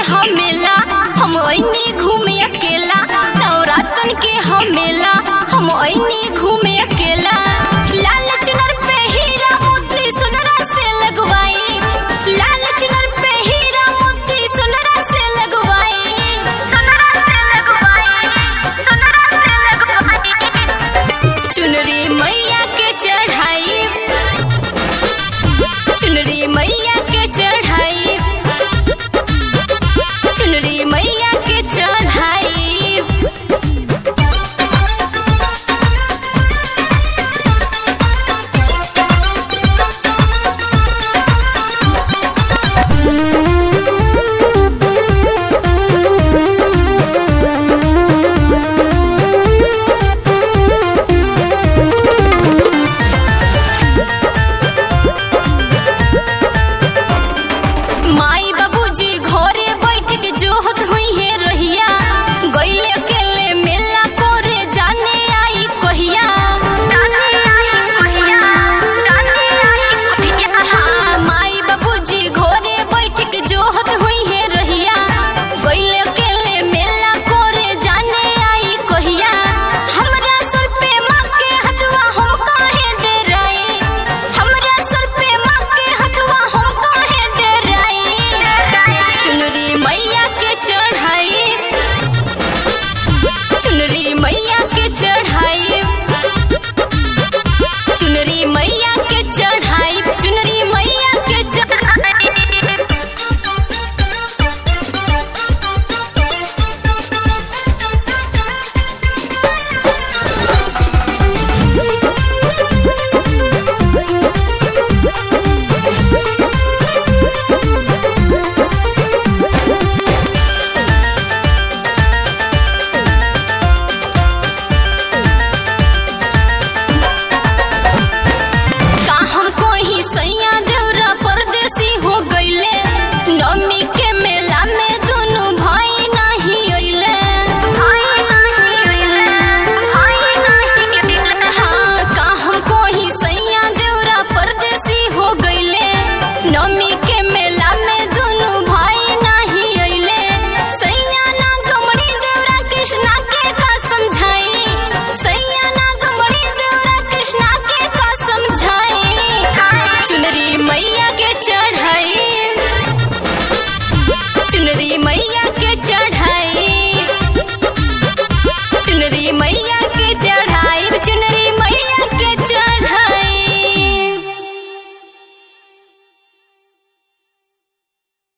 हमेला हम ऐनी घूमे अकेला नवरातन के हमेला हम ऐनी घूमे अकेला लाल चुनर पे हीरा मोती सुनरा से लगवाई लाल चुनर पे हीरा मोती सुनरा से लगवाई सुनरा से लगवाई सुनरा से लगवाई चुनरी मैया के चढ़ाई चुनरी मैया के चढ़ाई चुनरी मैया के चढ़ाई माई बाबूजी घरे बैठ के जोहत हुई है रहिया गईले अकेले मेला कोरे जाने आई कहिया हाँ, माई बाबूजी घरे बैठ के जोहत हुई है रहिया गईले अकेले मेला कोरे जाने आई कहिया हमरा सर पे माँ के हथवा हम काहे डेराई हमरा सर पे माँ के हथवा हम काहे डेराई चुनरी मैया के चढ़ाई चुनरी मैया के चढ़ाई चुनरी मैया के चढ़ाई चुनरी मैया के चढ़ाई का हमको ही सैया देवरा परदेसी हो गईले नवमी के मेला में दोनों भाई नहीं अइले हाँ, का हमको ही सैया देवरा परदेसी हो गईले नवमी के मेला में दोनों भाई नहीं अइले सैया ना गमड़ी देवरा कृष्णा के का समझाई सैया ना गमड़ी देवरा कृष्णा के का समझाई चुनरी मैया के चढ़ाई चुनरी मैया के चढ़ाई चुनरी मैया के चढ़ाई चुनरी